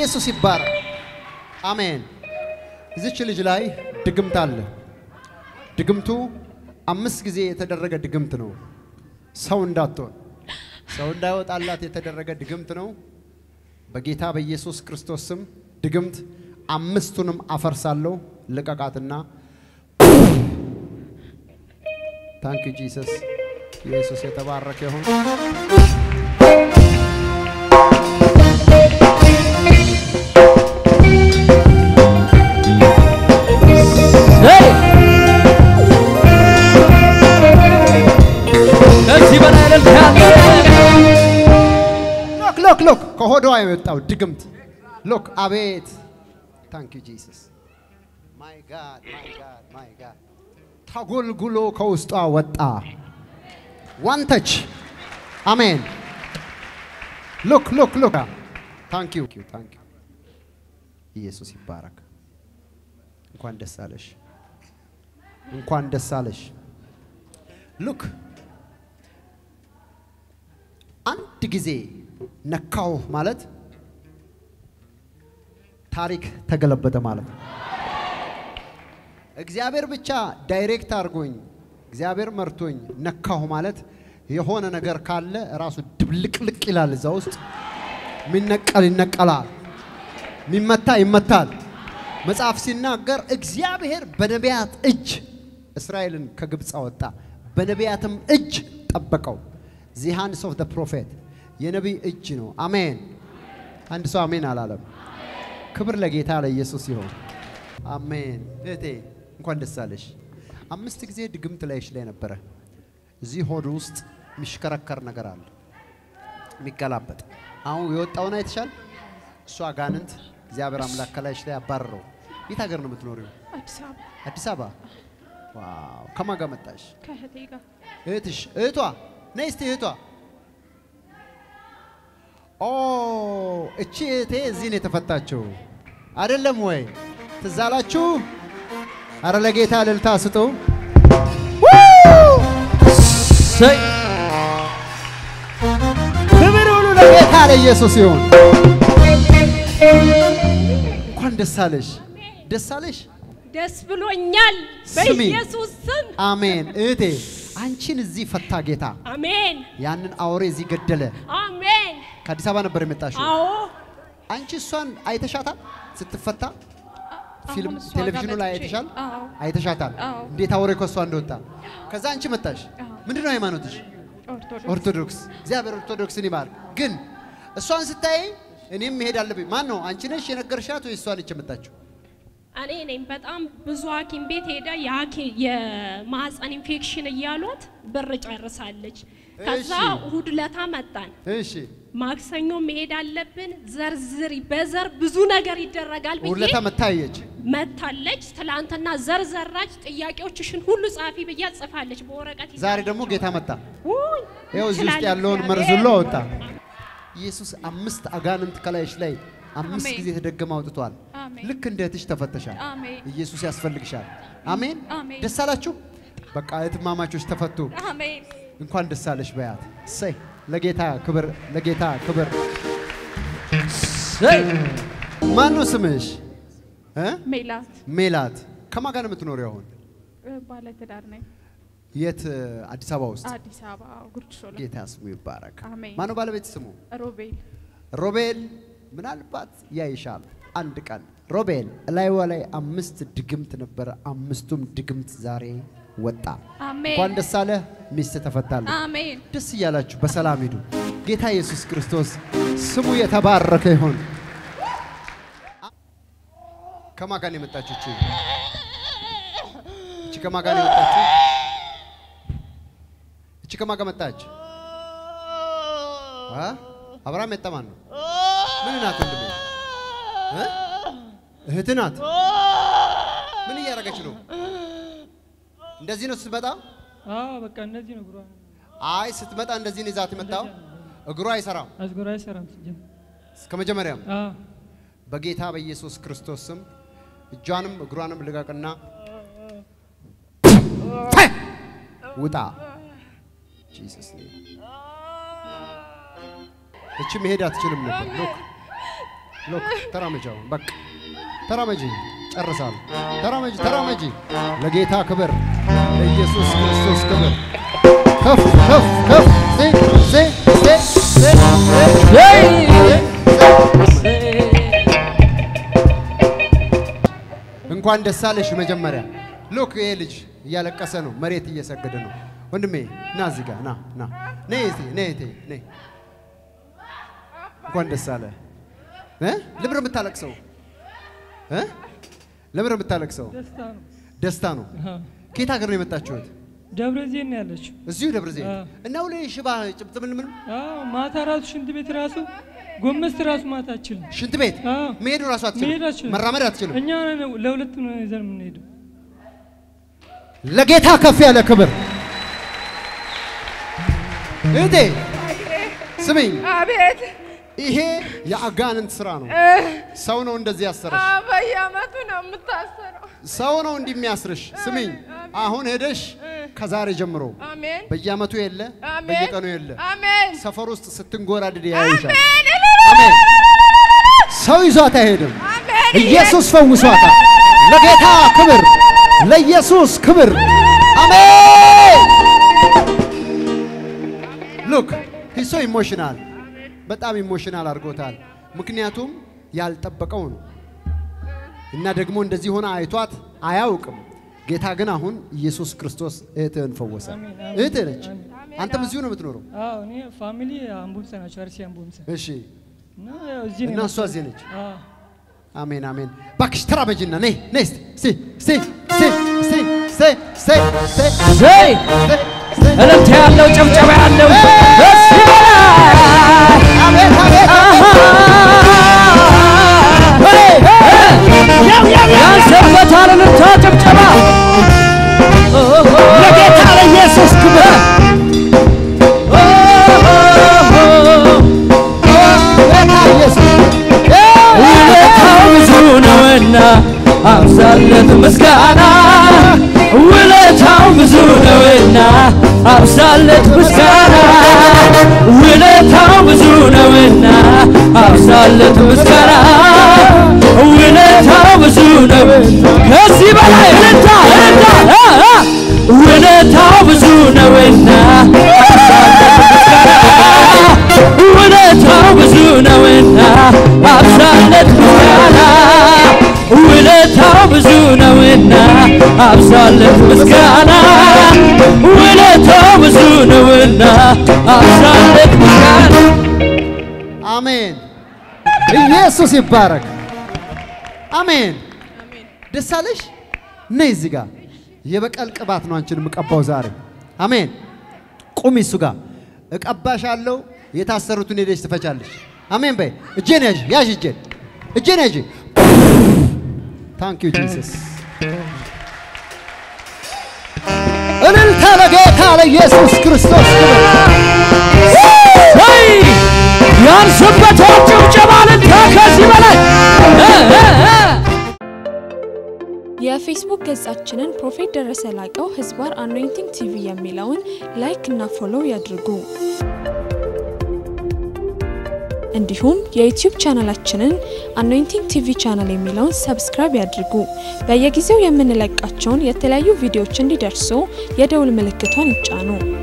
ኢየሱስ ይባረክ። አሜን። እዚች ልጅ ላይ ድግምት አለ። ድግምቱ አምስት ጊዜ የተደረገ ድግምት ነው። ሰው እንዳትሆን ሰው እንዳይወጣላት የተደረገ ድግምት ነው። በጌታ በኢየሱስ ክርስቶስ ስም ድግምት አምስቱንም አፈርሳለሁ። ልቀቃትና ታንክ ዩ ጂሰስ። ኢየሱስ የተባረከ ይሁን። ከዚህ በላይ እልልታ ያለ ሎክ ሎክ ሎክ ከሆዷ የወጣው ድግምት ሎክ አቤት ታንክ ዩ ጂሰስ ማይ ጋድ ማይ ጋድ ማይ ጋድ ተጎልጉሎ ከውስጧ ወጣ ዋንተች አሜን ሎክ ሎክ ሎክ ታንክ ዩ ታንክ ዩ ኢየሱስ ይባረክ እንኳን ደስ አለሽ እንኳን ደስ አለሽ ሉክ አንድ ጊዜ ነካው ማለት ታሪክ ተገለበጠ ማለት ነው። እግዚአብሔር ብቻ ዳይሬክት አድርጎኝ እግዚአብሔር መርቶኝ ነካሁ ማለት የሆነ ነገር ካለ ራሱ ድብልቅልቅ ይላል። እዛ ውስጥ የሚነቀል ይነቀላል፣ የሚመታ ይመታል። መጽሐፍ ሲናገር እግዚአብሔር በነቢያት እጅ እስራኤልን ከግብፅ አወጣ፣ በነቢያትም እጅ ጠበቀው። ዚ ሃንድስ ኦፍ ዘ ፕሮፌት የነቢይ እጅ ነው። አሜን። አንድ ሰው አሜን አላለም። ክብር ለጌታ ለኢየሱስ ይሆን። አሜን። እህቴ እንኳን ደስ አለሽ። አምስት ጊዜ ድግምት ላይሽ ላይ ነበረ። እዚህ ሆድ ውስጥ የሚሽከረከር ነገር አለ፣ የሚገላበጥ አሁን የወጣውን አይተሻል። እሱ አጋንንት እግዚአብሔር አምላክ ከላይሽ ላይ አባረረው። የት ሀገር ነው የምትኖሪው? አዲስ አበባ አዲስ አበባ። ዋው! ከማን ጋር መጣሽ? ከእህቴ ጋር እህትሽ እህቷ ነይ እስቲ እህቷ ኦ እቺ እህቴ እዚህ ነው የተፈታችው አይደለም ወይ ትዝ አላችሁ አረ ለጌታ እልልታ ስጡ ሰይ ክብር ሁሉ ለጌታ ለኢየሱስ ይሁን እንኳን ደስ አለሽ ደስ አለሽ ደስ ብሎኛል ስሚ። በኢየሱስ ስም አሜን እህቴ አንቺን እዚህ ፈታ ጌታ አሜን ያንን አውሬ እዚህ ገደለ አሜን ከአዲስ አበባ ነበር የመጣሽው አዎ አንቺ እሷን አይተሻታል ስትፈታ ፊልም እሷ ጋር ቴሌቪዥኑ ላይ መጥቼ- አይተሻል አዎ አይተሻታል አዎ። እንዴት አውሬ ከሷ እንደወጣ ከዛ አንቺ መጣሽ አዎ። ምንድን ነው ሃይማኖትሽ ኦርቶዶክስ ኦርቶዶክስ እግዚአብሔር ኦርቶዶክስን ይባርክ ግን እሷን ስታይ እኔም መሄድ አለብኝ ማን ነው አንቺ ነሽ የነገርሻት ወይ እሷ ነች የመጣችው እኔ ነኝ በጣም ብዙ ሐኪም ቤት ሄዳ የሐኪ- የማህፀን ኢንፌክሽን እያሏት ብር ጨርሳለች። ከዛ እሺ። እሁድ ለታ መጣን። እሺ ማክሰኞ መሄድ አለብን። ዘርዝሪ በዘር ብዙ ነገር ይደረጋል ብዬ ሁለታ መታየች መታለች። ትላንትና ዘር ዘራች። ጥያቄዎችሽን ሁሉ ጻፊ ብያ ጽፋለች በወረቀት ይዛ ዛሬ ደግሞ ጌታ መጣ ውይ፣ ይኸው እዚህ ውስጥ ይችላል ያለውን እግዚአብሔር። መርዝ ሁሉ አወጣ ኢየሱስ አምስት አጋንንት ከላይሽ ላይ አምስት አሜን። ጊዜ ተደገመ አውጥቷል አሜን። ልክ እንደ እህትሽ ተፈተሻል አሜን። ኢየሱስ ያስፈልግሻል አሜን አሜን። ደስ አላችሁ በቃ እህትማማቾች ተፈቱ አሜን። እንኳን ደስ አለሽ በያት እሰይ ለጌታ ክብር ለጌታ ክብር ሰይ ማን ነው ስምሽ እ? ሜላት ሜላት ከማን ጋር ነው የምትኖሪው አሁን እ፣ ባለትዳር ነኝ። የት አዲስ አበባ ውስጥ አዲስ አበባ ጉርድ ሾላ። ጌታ ስሙ ይባረክ አሜን። ማነው ባለቤት ስሙ ሮቤል ሮቤል ምናልባት ያይሻል አንድ ቀን ሮቤል እላይዋ ላይ አምስት ድግምት ነበረ አምስቱም ድግምት ዛሬ ወጣ አሜን። እንኳን ደስ አለ ሚስት ተፈታለ አሜን። ደስ እያላችሁ በሰላም ሂዱ ጌታ ኢየሱስ ክርስቶስ ስሙ የተባረከ ይሁን ከማን ጋር ነው የመጣችሁ እቺ እቺ ከማን ጋር ነው የመጣችሁ እቺ ከማን ጋር መጣች አ አብርሃም የጠማን ነው ምን ናት ወንድሜ እ? እህት ናት ምን እያደረገች ነው እንደዚህ ነው ስትመጣ አዎ በቃ እነዚህ ነው እግሯ አይ ስትመጣ እንደዚህ ነው ይዛት የመጣው እግሯ አይሰራም አዝጎራ አይሰራም ሲጀምር። እስከ መጀመሪያም አዎ በጌታ በኢየሱስ ክርስቶስ ስም እጇንም እግሯንም ልቀቅና ውጣ ጂሰስ ኔም እቺ መሄድ አትችልም ነበር ሎክ ሎክ ተራመጂ። አሁን በቃ ተራመጂ። ጨርሳል። ተራመጂ፣ ተራመጂ። ለጌታ ክብር፣ ለኢየሱስ ክርስቶስ ክብር። ከፍ ከፍ ከፍ ዜ ዜ ዜ ዜ ዜ ዜ እንኳን ደስ አለሽ። መጀመሪያ ሎክ ይሄ ልጅ እያለቀሰ ነው፣ መሬት እየሰገደ ነው። ወንድሜ ና እዚህ ጋር ና ና ነይ እቴ ነይ እቴ ነይ። እንኳን ደስ አለ። እ ለምን ነው የምታለቅሰው? እ ለምን ነው የምታለቅሰው? ደስታ ነው። ደስታ ነው። አዎ። ከየት ሀገር ነው የመጣችሁት? ደብረ ዘይት ነው ያለችው። እዚሁ ደብረ ዘይት አዎ። እና ሁሌ ሽባ ጭብጥ ምን ምን አዎ ማታ ራሱ ሽንት ቤት ራሱ ጎመስት ራሱ ማታ አችልም። ሽንት ቤት አዎ። መሄዱ ራሱ አትችልም፣ መሄድ አትችልም። መራመድ አትችልም። እኛ ነን ለሁለት ነው ይዘን የምንሄደው። ለጌታ ከፍ ያለ ክብር። እህቴ ስሚኝ፣ አቤት ይሄ የአጋንንት ስራ ነው። ሰው ነው እንደዚህ ያሰረሽ። አ- በየአመቱ ነው የምታሰረው። ሰው ነው እንዲህ የሚያስርሽ። ስሚኝ፣ አሁን ሄደሽ ከዛሬ ጀምሮ አሜን በየአመቱ የለ አሜን በየቀኑ የለ አሜን ሰፈር ውስጥ ስትንጎራድድ ያዩሻል። አሜን አሜን። ሰው ይዟት አይሄድም። አሜን ኢየሱስ ፈውሷታል። ለጌታ ክብር፣ ለኢየሱስ ክብር። አሜን። ሉክ ሂሶ ኢሞሽናል፣ በጣም ኢሞሽናል አድርጎታል። ምክንያቱም ያልጠበቀው ነው እና ደግሞ እንደዚህ ሆነ አይቷት አያውቅም። ጌታ ግን አሁን ኢየሱስ ክርስቶስ እህትህን ፈወሰ። አሜን፣ አሜን፣ እህትህ ነች። አሜን። አንተም እዚሁ ነው የምትኖረው። አዎ እኔ ፋሚሊ አምቡምሰ ናቸው፣ አርሲ አምቡምሰ እሺ። እና ያው እዚህ ነው እና እሷ የመጣሁት። እዚህ ነች። አዎ አሜን አሜን። እባክሽ ተራመጂና ነይ ነይ እስቲ እስቲ እስቲ እስቲ እስቲ እስቲ እስቲ እስቲ ዘይ እስቲ እልልታ ያለው ጭብጨባ ያለው ደስ ይበላል። አቤት አቤት ያንሰበታል እልልታ ጭብጨባ ለጌታ ለኢየሱስ ክብር ውለታው ብዙ ነውና አብዛለት ምስጋና ውለታው ብዙ ነውና አብዛለት ምስጋና ውለታው ብዙ ነውና አብዛለት ምስጋና ውለታው ብዙ ነው ከዚህ በላይ እልልታ እልልታ አ፣ አ። ውለታው ብዙ ነውና አብዛለት ምስጋና ውለታው ብዙ ነውና አብዛለት ምስጋና ውለታው ብዙ ነውና አብዛለት ምስጋና ውለታው ብዙ ነውና አብዛለት ምስጋና አሜን። ኢየሱስ ይባረክ። አሜን። ደስ አለሽ? ነይ እዚህ ጋር የበቀል ቅባት ነው አንቺን የምቀባው ዛሬ። አሜን። ቁሚ እሱ ጋር እቀባሻለሁ። የታሰሩትን ሄደሽ ትፈቻለሽ። አሜን በይ። እጄን ያዥ ያዥ እጄን እጄን ያዥ። ታንክ ዩ ጂሰስ። እልልታ ለጌታ ለኢየሱስ ክርስቶስ ክብር። ወይ ያንስበታል ጭብጨባ እልልታ ከዚህ በላይ እ፣ እ፣ እ። የፌስቡክ ገጻችንን ፕሮፌት ደረሰ ላቀው ህዝባር አኖይንቲንግ ቲቪ የሚለውን ላይክ እና ፎሎው ያድርጉ። እንዲሁም የዩቲዩብ ቻናላችንን አኖይንቲንግ ቲቪ ቻናል የሚለውን ሰብስክራይብ ያድርጉ። በየጊዜው የምንለቃቸውን የተለያዩ ቪዲዮዎች እንዲደርሱ የደውል ምልክቷን ይጫኑ።